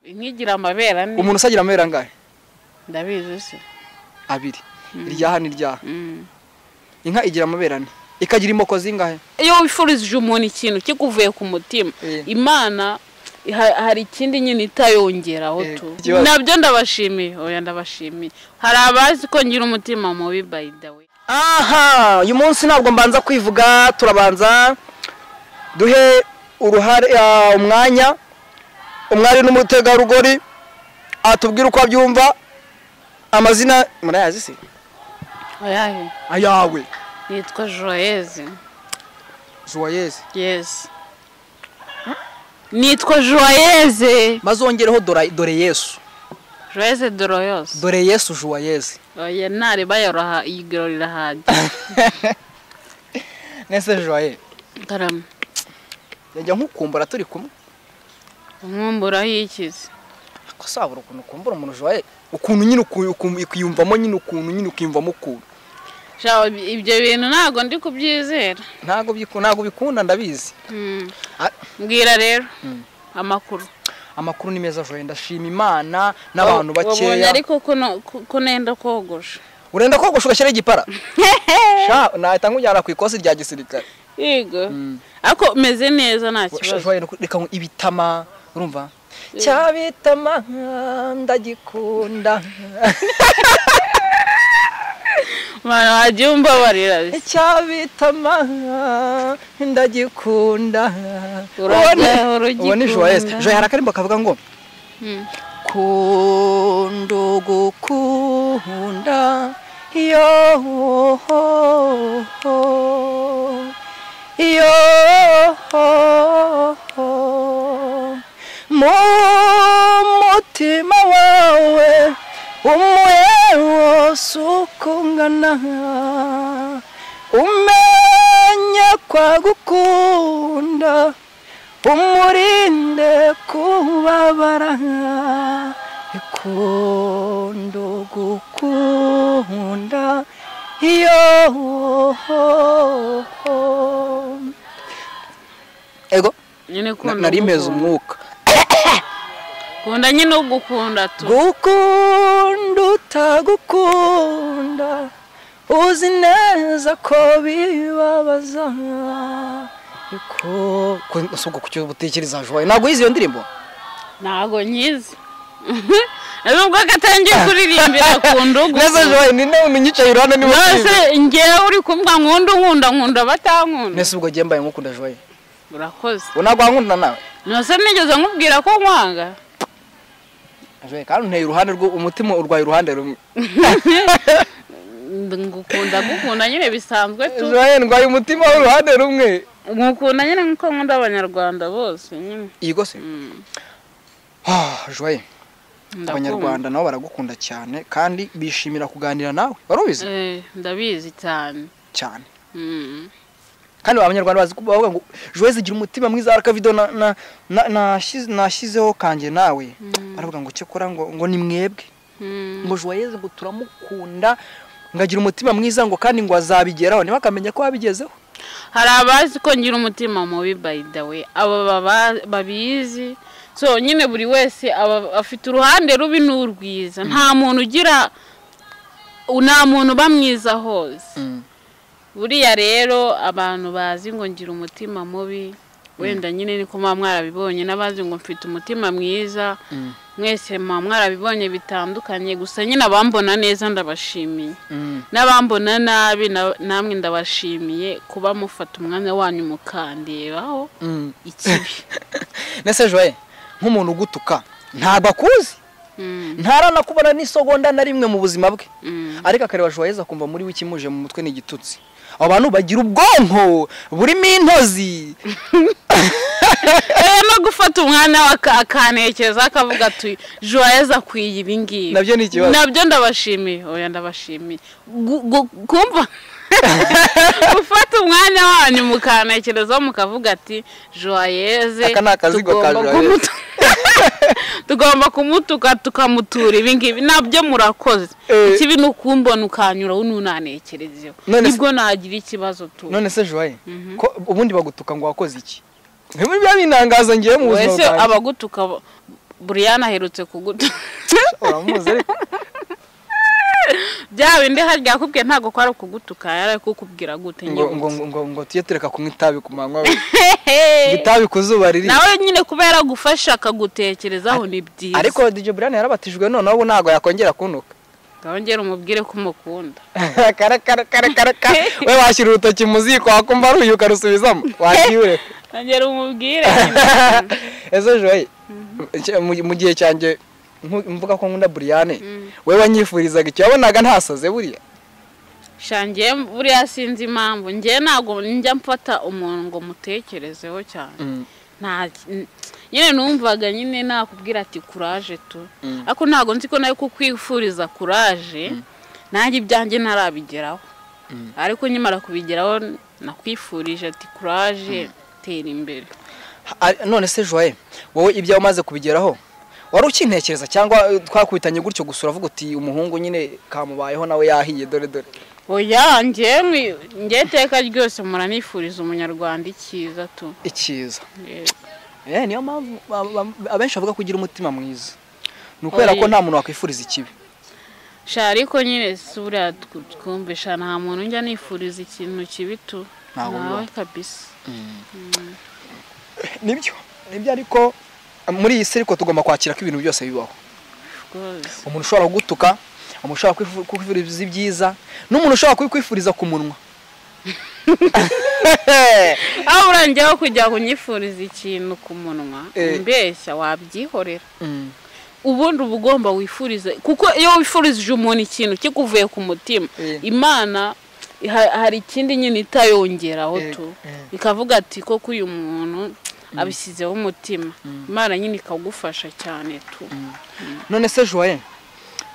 nkigira amabere ane umuntu usagira amabere angahe ndabizi se abiri iryaha n'iryaha inka igira amabere ane ikagira imoko zingahe iyo wifurije umuntu ikintu kikuvuye ku mutima Eh. imana ha- hari ikindi nyine itayongeraho Eh, tu ikibazo. nabyo ndabashimiye oya ndabashimiye hari abazi ko ngira umutima mubi by the way aha uyu munsi ntabwo mbanza kwivuga turabanza duhe uruhare ah, umwanya umwari n'umutegarugori atubwire uko abyumva amazina murayazi se ayahe ayawe yitwa joyeze joyeze yesi nitwa joyeze mazongereho dora- dore yesu joyeze doroyose dore yesu joyeze oya ntareba yoroha igiro rirahajya nese joyeze karama yajya nkukumbura turi kumwe nkumburaho ikizi ko sabura ukuntu ukumbura umuntu joyeze ukuntu nyine uku- uku- ukiyumvamo nyine ukuntu nyine ukiyumvamo ukuntu Shaho, ibyo bintu ntabwo ndi kubyizera ntabwo biku- ntabwo bikunda ndabizi Mm. Ah. mbwira rero amakuru amakuru ni meza joye ndashima imana n'abantu bakeya ariko ko no- ko- ko nenda kogosha urenda kogosha ugashyiraho igipara Sha, nahita nkujyana ku ikosi rya gisirikare yego ariko meze neza nta Sha, kibazo joye nuku- reka nku- ibitama urumva cya bitama ndagikunda abantu wagiye umbabarira cya bitama ndagikunda Urajya Ubone- ubone urugikunda. joyeux joye hari akarimbo kavuga ngo Mm. kundo gukunda yo yo mu mutima wawe umwe wose uko ungana umenye kwagukunda umurinde kubabara ikunda gukunda iyo ego nyine na- ukunda nari meze ugukunda. umwuka kunda nyine ugukunda tu gukunda utagukunda uzi neza ko bibabaza ariko si uko kucyo utekereza joye ntabwo yize iyo ndirimbo ntabwo nkizi nubwo gatangiye kuririmbira ku ndugu neza joye ni nawe unyicaye iruhande niba nose ngewe uri kumbwa nkunda unkunda nkunda batankunda nese ubwo agiye mbaye nkukunda joye urakoze ubu ntabwo wankunda nawe nose nigeze nkubwira ko nkwanga joye kandi unteye iruhande rwo umutima urwaye uruhande rumwe ngukunda gukunda nyine bisanzwe tu joye ndwaye umutima w'uruhande rumwe ngukunda nyine nk'uko nkunda abanyarwanda bose nyine iyi gose Mm, Ah, joye ndakunda. abanyarwanda nabo baragukunda cyane kandi bishimira kuganira nawe wari ubizi Eh, ndabizi cyane cyane Mm. kandi abanyarwanda bazi kuba bavuga ngo joyeze igira umutima mwiza hari akavido na- na- na- nashize- nashyizeho kanjye nawe baravuga ngo cyakora ngo ngo ni mwebwe Mm. ngo joyeze ngo turamukunda ngo agira umutima mwiza ngo kandi ngo azabigeraho niba akamenya ko wabigezeho hari abazi ko ngira umutima mubi by the way aba baba- babizi so nyine buri wese aba afite uruhande rubi n'urwiza nta muntu ugira nta muntu uba mwiza hose buriya rero abantu bazi ngo ngira umutima mubi wenda nyine niko muba mwarabibonye n'abazi ngo mfite umutima mwiza mwese muba mwarabibonye bitandukanye gusa nyine abambona neza ndabashimiye n'abambona nabi na- namwe ndabashimiye kuba mufata umwanya wanyu mukandiraho ikibi nese joye nk'umuntu ugutuka ntabwo akuzi Mm, ntaranakubona n'isogonda na rimwe mu buzima bwe mm. ariko akareba joyeze akumva muri we ikimuje mu mutwe ni igitutsi abo bantu bagira ubwonko burimo intozi Eh, no gufata umwanya we aka- akanekereza akavuga ati joyeza akwiye ibi ngibi Nabyo ni ikibazo. nabyo ndabashimiye oya ndabashimiye Gu- gu- kumva gufata umwanya wanyu mukanekerezaho mukavuga ati joyeze Aka ni akazigo ka tugomba Joyeux." kumutu- tugomba kumutuka tukamutura ibi ngibi nabyo murakoze Eh. ikibi ni ukumbona ukanyuraho n'unanekerezeho None se- nibwo nagira ikibazo tu none se joye ko ubundi bagutuka ngo wakoze iki ntibiba binangaza ngewe mu buzima wese bwanjye abagutuka ba- buriyani aherutse kuguta uramuzi ariko bya bindi harya yakubwiye ntabwo ko ari ukugutuka yari ari kukubwira gute ngo nyine ngo ngo ngo ngo tujye tureka kunywa itabi ku manywa we ngo itabi ku zuba riri nawe nyine kuba yaragufasha akagutekerezaho ni byiza ariko DJ Brian yarabatijwe noneho ubu ntabwo yakongera kunuka ngawongere umubwire ko umukunda kare kare kare kare kare we washyira urutoki mu ziko wakumva ruyu ukarusubizamo wakiwe ngawongere umubwire ese joye nshya- mu- mu gihe cyanjye nku- mvuga ko nkunda buriyane we wanyifurizaga icyo wabonaga ntasaze buriya shangiye buriya sinzi impamvu ngewe ntabwo njya mfata umuntu ngo mutekerezeho cyane nta n- nyine numvaga nyine nakubwira ati kuraje tu Mm. ariko ntabwo nzi ko nawe kukwifuriza kuraje nanjye ibyanjye ntarabigeraho Mm. ariko nkimara kubigeraho nakwifurije ati kuraje tera imbere Ari- none se joye wowe ibyo umaze kubigeraho wari ukintekereza cyangwa eh, twakubitanye gutyo gusa uravuga uti umuhungu nyine kamubayeho nawe yahiye dore dore oya ngewe ngewe iteka ryose muranifuriza umunyarwanda icyiza tu icyiza Yes. Eh, niyo mpamvu ba- ba- abenshi bavuga ko ugira umutima mwiza ni ukubera ko Oya. nta muntu wakwifuriza ikibi sha ariko nyine si buriya tw- twumvisha nta muntu njya nifuriza ikintu kibi tu Ntawe bibaho. nawe kabisa nibyo nibyo ariko muri iyi si ariko tugomba kwakira ko ibintu byose bibaho rwose umuntu ushobora kugutuka umuntu ushobora kwifu- kukwifuriza ibyiza n'umuntu ushobora kubikwifuriza ku munwa aho urangiyeho kujya kunyifuriza ikintu ku munwa Eh. mbeshya wabyihorera Mm, ubundi uba ugomba wifurize kuko iyo wifurije umuntu ikintu kikuvuye ku mutima Eh. imana ha- hari ikindi nyine itayongeraho Eh, tu eh. ikavuga ati koko uyu muntu abishyizeho umutima imana nyine ikagufasha cyane tu none se joye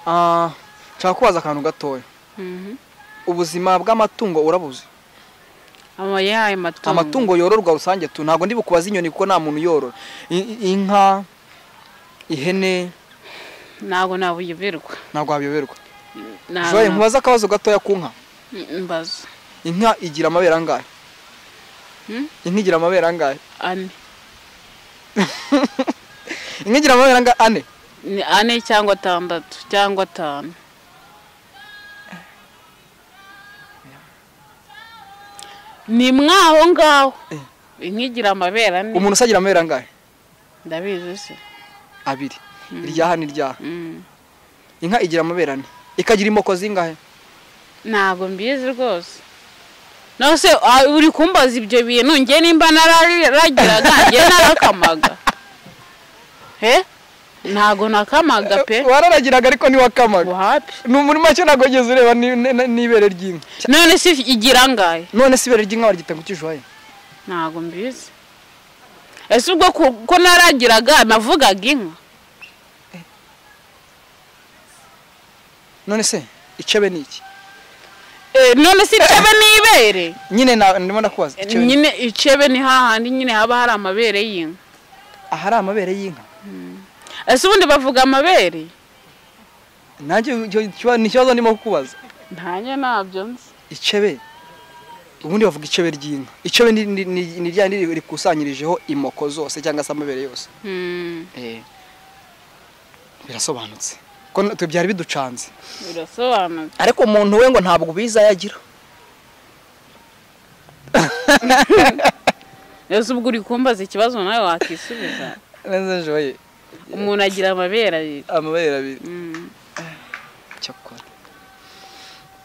ah, nshaka kubaza akantu gatoya Mhm. ubuzima bw'amatungo urabuzi Ama yayo matungo. amatungo yororwa rusange tu ntabwo ndi bukubaza inyoni kuko nta muntu uyorora I- i- inka ihene Ntabwo nabuyoberwa. ntabwo wabiyoberwa Ntabwo joye na- nkubaza akabazo gatoya ku nka mbaza. inka igira amabere angahe Hmm? inka igira amabere angahe Ane. inka igira amabere angahe ane Ni ane cyangwa atandatu cyangwa atanu. Ni mwaho ngaho. Eh. Inkigira amabere ane. umuntu usagira amabere angahe Ndabizi se. abiri iryaha n'iryaha Mm. inka igira amabere ane ikagira imoko zingahe Ntabwo mbizi rwose. No se ah, uri kumbaza ibyo bintu njye nimba nararagiraga njye narakamaga. He? Ntabwo nakamaga pe. wararagiraga ariko ntiwakamaga wapi ni muri make ntabwo wageze ureba ni- ni- ni- n'ibere ry'inka none se igira angahe none se ibere ry'inka waryita ngo ukijuhaye ntabwo mbizi ese ubwo ku- ko naragiraga navugaga inka none se icebe ni iki Eh, none se icebe n'ibere nyine na- ndimo ndakubaza Eh, icebe ni- nyine icebe ni hahandi nyine haba hari amabere y'inka ahari amabere y'inka ese ubundi bavuga amabere nanjye icyo- icyo- ni ikibazo ndimo kukubaza ntange ntabyo nzi icebe ubundi bavuga icebe ry'inka icebe ni- ni ni- ni rya rindi rikusanyirijeho imoko zose cyangwa se amabere yose Hmm, birasobanutse ko n- twe byari biducanze birasobanutse ariko umuntu we ngo ntabwo ubizi ayagira ese ubwo uri kumbaza ikibazo nawe wakisubiza neza joye umuntu agira amabere abiri amabere abiri Hmm, cyakora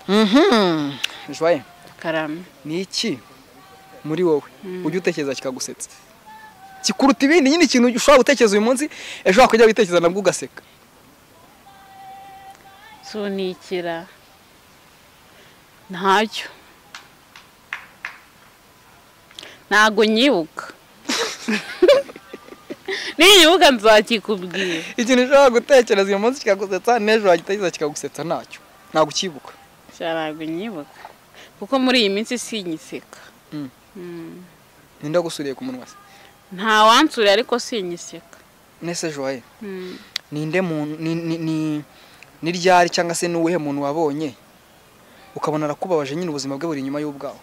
mhm joye karame ni iki muri wowe ujya utekereza kikagusetsa kikuruta ibindi nyine ikintu ushobora gutekereza uyu munsi ejo wakujya witekereza nabwo ugaseka sunikira ntacyo ntabwo nyibuka ninyibuka nzakikubwira ikintu ushobora gutekereza uyu munsi kikagusetsa n'ejo wagitekereza kikagusetsa ntacyo ntabwo ukibuka Sha, ntabwo nyibuka kuko muri iyi minsi sinyiseka Mm. Mm. ninde wagusuriye ku munwa se nta wansuriye ariko sinyiseka nese joye Mm. ninde muntu ni ni ni- ni ryari cyangwa se ni uwuhe muntu wabonye ukabona arakubabaje nyine ubuzima bwe buri inyuma y'ubwawe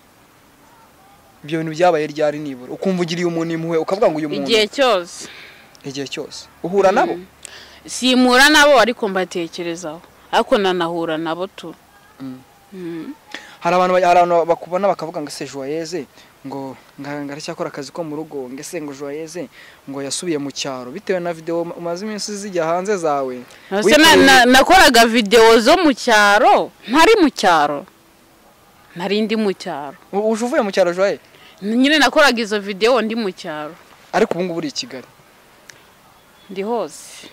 ibyo bintu byabaye ryari nibura ukumva ugiriye umuntu impuhwe ukavuga ngo uyu muntu igihe cyose igihe cyose uhura nabo simura nabo ariko mbatekerezaho ariko nanahura nabo tu Mm. hari abantu ba- hari abantu bakubona bakavuga ngo ese joyeze ngo nga- nga aracyakora akazi ko mu rugo ngo ese ngo joyeze ngo yasubiye mu cyaro bitewe na videwo ma- umaze iminsi zijya hanze zawe Ese na- na- nakoraga videwo zo mu cyaro ntari mu cyaro ntari ndi mu cyaro U- uje uvuye mu cyaro joye nyine nakoraga izo videwo ndi mu cyaro ariko ubu ngubu uri i kigali ndi hose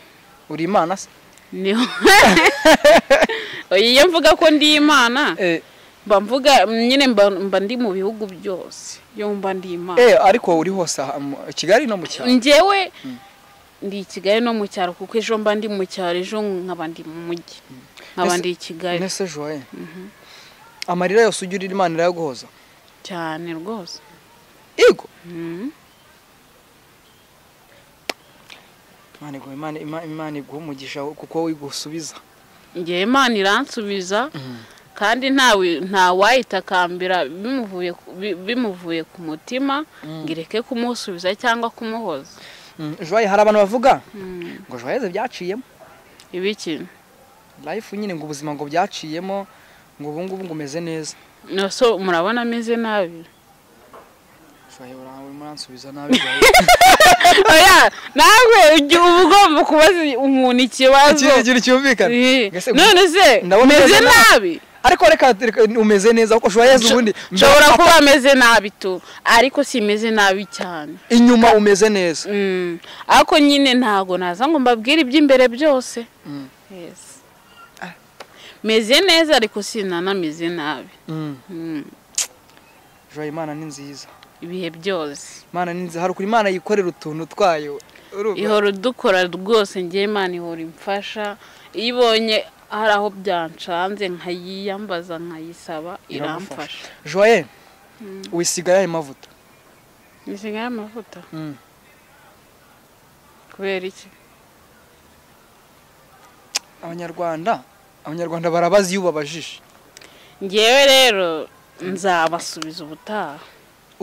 uri imana se Ndi ho- Oya, iyo mvuga ko ndi imana eh, mba mvuga nyine mba mba ndi mu bihugu byose iyo mba ndi imana eh, ariko uri hose aha mu- i kigali no mu cyaro njyewe ndi i kigali no mu cyaro kuko ejo mba ndi mu cyaro ejo nkaba ndi mu mujyi nkaba Ese- ndi i kigali nese joye amarira yose ujya urira imana irayaguhoza cyane rwose yego Mhm. Imana iguha- Imana- Ima- imana iguha umugisha kuko igusubiza njyewe imana iransubiza kandi ntawe ntawayitakambira bimuvuye ku- bi- bimuvuye ku mutima ngo ireke kumusubiza cyangwa kumuhoza Mm, joye hari abantu bavuga Mhm. ngo joyeze byaciyemo ibiki life nyine ngo ubuzima ngo byaciyemo ngo ubu ngubu ngo umeze neza No, so murabona ameze nabi ushobora muransubiza nabi bwawe. oya nawe ujya uba ugomba kubaza umuntu ikibazo Ikindi kintu cyumvikana Eh, Mbese none se ndabona meze umeze nabi ariko reka reka umeze neza kuko ushobora ubundi nshobora kuba meze nabi tu ariko simeze nabi cyane inyuma umeze neza Mm. ariko nyine ntago naza ngo mbabwire iby'imbere byose Mm. Yes. meze neza ariko sinanameze nabi Mm. Mm. Joye, imana ni nziza ibihe byose imana ni nziza hari ukuntu imana yikorera utuntu twayo urumva? ihora udukora rwose njye imana ihora imfasha iyo ibonye hari aho byanshanze nkayiyambaza nkayisaba iramfasha joye wisigaye ayo mavuta nisigaye amavuta Mm. kubera iki abanyarwanda abanyarwanda barabazi iyo ubabajije ngewe rero nzabasubiza ubutaha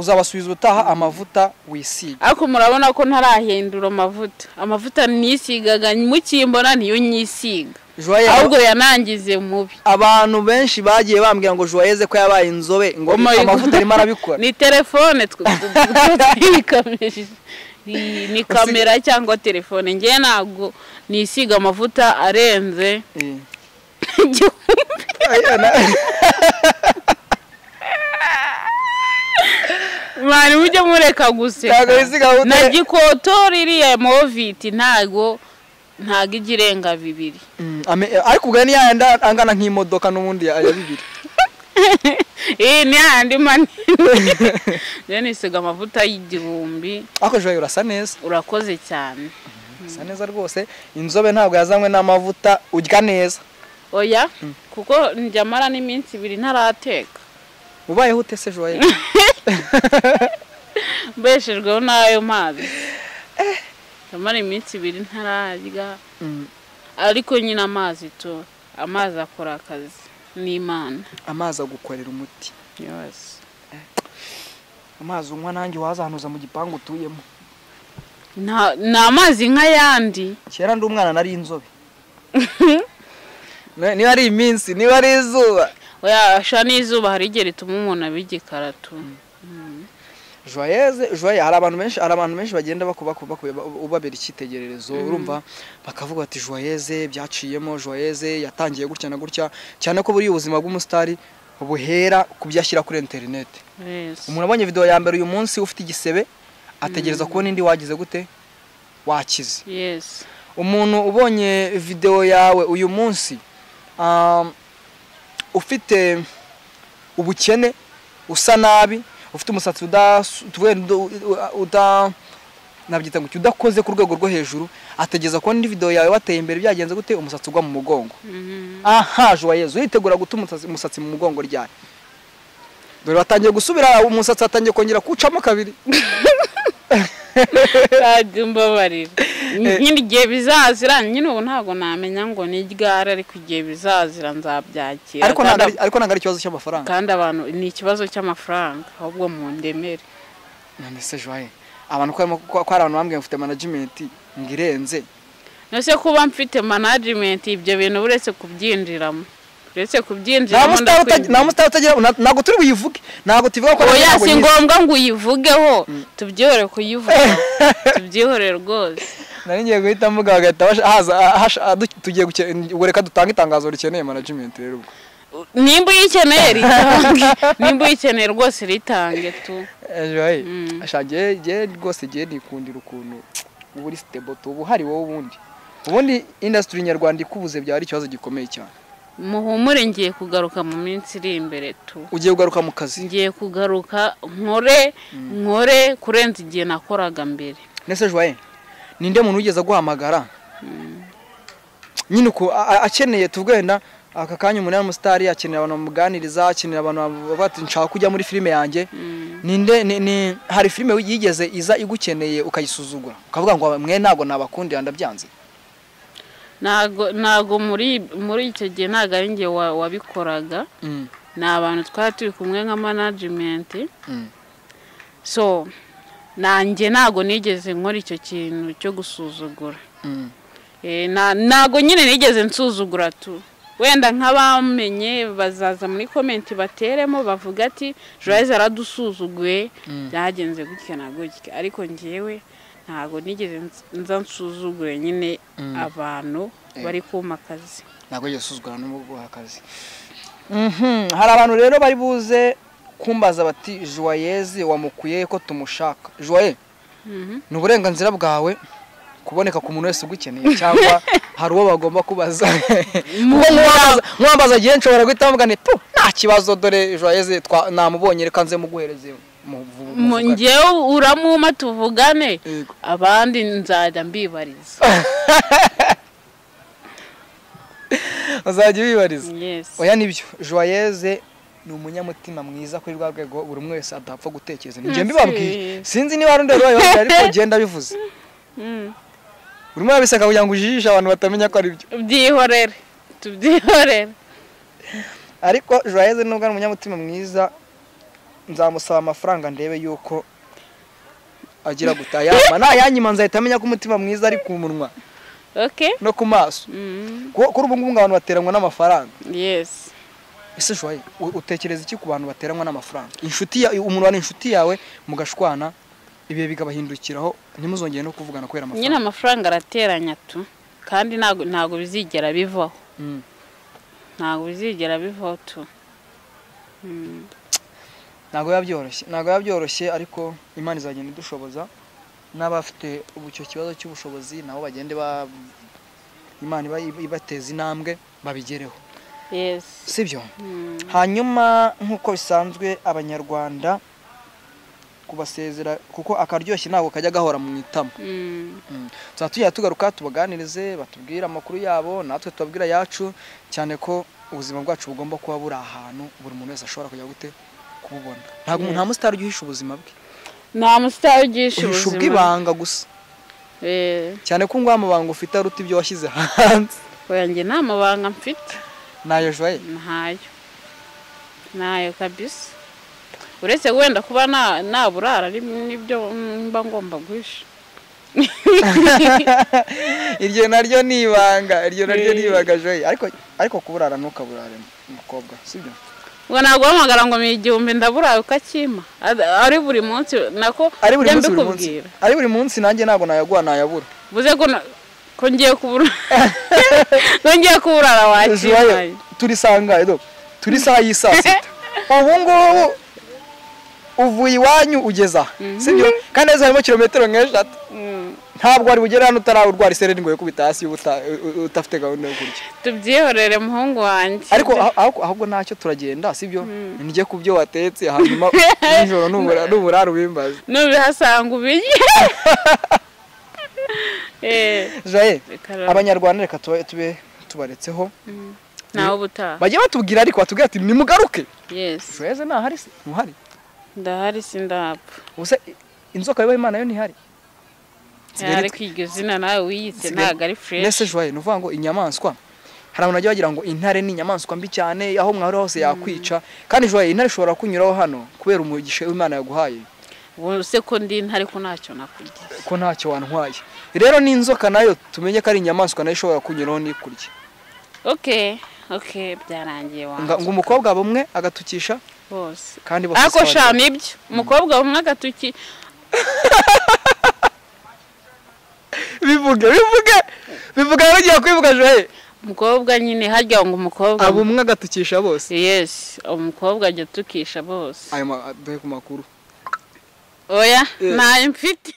uzabasubiza utaha amavuta wisiga ariko murabona ko ntarahindura amavuta amavuta nisigaga mukimbona niyo nyisiga joye ahubwo yanangize mubi abantu benshi bagiye bambwira ngo joyeze ko yabaye inzobe ngo Oh my God. amavuta arimo arabikora ni telefone twe twikamije ni ni kamera cyangwa telefone ngewe ntabwo nisiga amavuta arenze Eh. igihumbi mwari mujye mureka Ntabwo guseka wisiga amavuta. na gikoto ririya moviti ntago ntago ijya irenga bibiri Mm, ame- ariko ubwo ni yayandi angana nk'imodoka n'ubundi ya ya bibiri iyi ni yandi manini rero nisiga amavuta y'igihumbi ariko joye urasa neza urakoze cyane urasa neza rwose inzobe ntabwo yazanywe n'amavuta urya neza oya kuko njya amara n'iminsi ibiri ntarateka ubayeho ute se joye mbeshejweho n'ayo mazi amara iminsi ibiri ntararya Mm, ariko nyine amazi tu amazi akora akazi n'imana amazi agukorera umuti yose amazi unywa nanjye wazahanuza mu gipangu utuyemo Nta- ni amazi nk'ayandi kera ndi umwana nari inzobe Ne- niba ari iminsi niba ari izuba yasha n'izuba hari igihe rituma umuntu aba igikara tu joyeze joye hari abantu benshi hari abantu benshi bagenda baku- baku- baku- baku- ubabera icyitegererezo urumva bakavuga bati joyeze byaciyemo joyeze yatangiye gutya na gutya cyane ko buriya ubuzima bw'umusitari buhera ku byo ashyira kuri interineti Yes. umuntu abonye videwo ya mbere uyu munsi ufite igisebe ategereza kubona indi wagize gute wakize Yes. umuntu ubonye videwo yawe uyu munsi um, ufite ubukene usa nabi ufite umusatsi udas- tuvuge uda- uda nabyita ngo iki, udakoze ku rwego rwo hejuru ategeza kubona indi videwo yawe wateye imbere byagenze gute umusatsi ugwa mu mugongo Mhm. aha joyeuse uritegura guta umusatsi- umusatsi mu mugongo ryawe dore watangiye gusubira umusatsi watangiye kongera kuwucamo kabiri Kandi umbabarire nyine igihe bizazira nyine ubu ntabwo namenya ngo ni ryari ariko igihe bizazira nzabyakira ariko kandi ntabwo ari- ariko ntabwo ari ikibazo cy'amafaranga kandi abantu ni ikibazo cy'amafaranga ahubwo mu ndemere none se joye abantu ko harimo- ko- ko hari abantu bambwiye ngo mfite manajimenti ngo irenze ese kuba mfite manajimenti ibyo bintu uretse kubyinjiramo uretse nta kubyinjiramo musitari utagira ndakwinjira. nta musitari utagira nta- ntabwo turi buyivuge ntabwo tubivuga ko oya ntabwo si nyizi. ngombwa ngo uyivugeho tubyihore kuyivuga tubyihore rwose nari ngiye guhita mvuga bagahita basha- haza hasha- adu- tugiye guke- ubwo reka dutanga itangazo rikeneye manajimenti rero ubwo nimba uyikeneye ritange nimba uyikeneye rwose ritange tu ejo hayi Mm. ashagiye giye rwose giye nikundira ukuntu uba uri sitebo uba uhari wowe ubundi ubundi indasitiri nyarwanda ikubuze byaba ari ikibazo gikomeye cyane muhumure ngiye kugaruka mu minsi iri imbere tu ugiye kugaruka mu kazi ngiye kugaruka nkore nkore kurenza igihe nakoraga mbere nese joye ninde muntu wigeze aguhamagara nyine uku a- a- akeneye tuvwenda aka kanya umunara musitari akeneye abantu bamuganiriza akeneye abantu bavuga ati nshaka kujya muri filime yanjye ninde ni, ni hari filime yigeze iza igukeneye ukayisuzugura ukavuga ngo mwe ntabwo nabakundira ndabyanze ntago ntago muri muri icyo gihe ntago ari njye wa- wabikoraga mm. ni abantu twari turi kumwe nka manajimenti mm. so nanjye ntago nigeze nkora icyo kintu cyo gusuzugura mm. Eh, na- ntago nyine nigeze nsuzugura tu wenda nk'abamenye bazaza muri komenti bateremo bavuga ati joyce aradusuzuguye Mm. byagenze gutya na gutya ariko ngewe ntago nigeze ns- nza nsuzugure nyine Mm. abantu Eh. bari kuma akazi ntabwo yigeze usuzugura n'ubwo guha akazi Mhm, hari abantu rero bari buze kumbaza bati joyeze wamukuye ko tumushaka joye Mhm. ni uburenganzira bwawe kuboneka ku muntu wese ugukeneye cyangwa hari uwo bagomba kubaza kuko nkuwambaza- nkuwambaza agiye nshobora guhita bavuga nti tu nta kibazo dore joyeze twa- namubonye reka nze muguhereze mu- mu- Mu- muvugane." ngewe uramuma tuvugane Yego. abandi nzajya mbibariza uzajya ubibariza Yes. oya nibyo joyeze ni umunyamutima mwiza kuri rwa rwego buri umwe wese adapfa gutekereza Merci. nijye mbibabwiye sinzi niba hari undi wari wabibabwiye ariko genda bivuze Mm. buri umwe yabiseka kugira ngo ujijishe abantu batamenya ko ari byo byihorere tubyihorere ariko joyeze nubwo ari umunyamutima mwiza nzamusaba amafaranga ndebe yuko agira gutayama nayanyima nzahita amenya ko umutima mwiza ari ku munwa okay no ku maso Mhm. Ku- kuri ubu ngubu ngo abantu bateranwa n'amafaranga yes ese joye u- utekereza iki ku bantu bateranwa n'amafaranga inshuti ya umuntu wari inshuti yawe mugashwana ibihe bigabahindukiraho ntimuzongere no kuvugana kubera nyine amafaranga amafaranga arateranya tu kandi ntago ntago bizigera bivaho Mm. ntago bizigera bivaho tu Mm. ntabwo biba byoroshye ntabwo biba byoroshye ariko imana izagenda idushoboza n'abafite ubu icyo kibazo cy'ubushobozi nabo bagende ba imana iba- iba- ibateza intambwe babigereho yes sibyo Mm. hanyuma nk'uko bisanzwe abanyarwanda kubasezera kuko akaryoshye ntabwo kajya gahora mu itama Mm. tuzaba tujya tugaruka tubaganirize batubwire amakuru yabo natwe tubabwira ayacu cyane ko ubuzima bwacu bugomba kuba buri ahantu buri muntu wese ashobora kujya gute kububona ntabwo nta musitari ujya uhisha ubuzima bwe nta musitari ugisha uhisha ubuzima ubw'ibanga gusa Eh, cyane ko ngo amabanga ufite aruta ibyo washyize hanze oya njye nta mabanga mfite nayo joye ntayo ntayo kabisa uretse wenda kuba na- naburara ari nibyo mba ngomba guhisha iryo naryo ni ibanga iryo naryo ni Eh. ibanga joye ariko ariko kuburara ntukaburare mukobwa sibyo ngo ntabwo uhamagara ngo mu igihumbi ndaburaye ukakima Ad- ari buri munsi nako ari buri njya munsi buri munsi mbikubwira ari buri munsi nanjye ntabwo nayaguha nayabura buze ko na- ko ngiye kubura ko ngiye kuburara wakimanye Joye, turi saa ngahe do turi saa y'i saa sita ubu ngubu uvuye iwanyu ugeza aha sibyo kandi heza harimo kilometero nk'eshatu Mm. ntabwo wari bugere hano utarawurwara isereri ngo yikubite hasi ubuta- u- u- utafite gahunda yo kurya tubyihorere muhungu wanjye ariko aho- aho- ahubwo ntacyo turagenda sibyo njye ku byo watetse hanyuma nijoro nubura nuburara ubimbaze nubihasanga ubirye Eh, jaye reka rero. abanyarwanda reka tuba- tube tubaretseho nawe ubutaha bajye batubwira ariko batubwira ati nimugaruke yes joyeze ntahari se ntuhari ndahari sindapfa ubuse inzoka bibaho imana yo ntihari Eh, Nsigaye ariko iryo zina nawe wiyise Nsigaye- ntabwo ari mbese fureshi joye ni ukuvuga ngo inyamaswa hari abantu bagiye bagira ngo intare ni inyamaswa mbi cyane aho mwahora hose yakwica kandi joye intare ishobora kunyuraho hano kubera umugisha w'imana yaguhaye ubuse ko ndi ntari ko ntacyo nakurya ko ntacyo wantwaye rero n'inzoka nayo tumenye ko ari inyamaswa nayo ishobora kunyuraho n'ikurya oke oke byarangiye wanjye Nga- ngo umukobwa bumwe agatukisha bose kandi bafite ariko isabane. shami ibyo umukobwa umwe agatuki bivuge bivuge bivuge yagiye kwivuga joye umukobwa nyine harya ngo umukobwa abo umwe agatukisha bose yesi umukobwa ajya atukisha bose ayo ma- duhe ku makuru oya Yes. ntayo mfite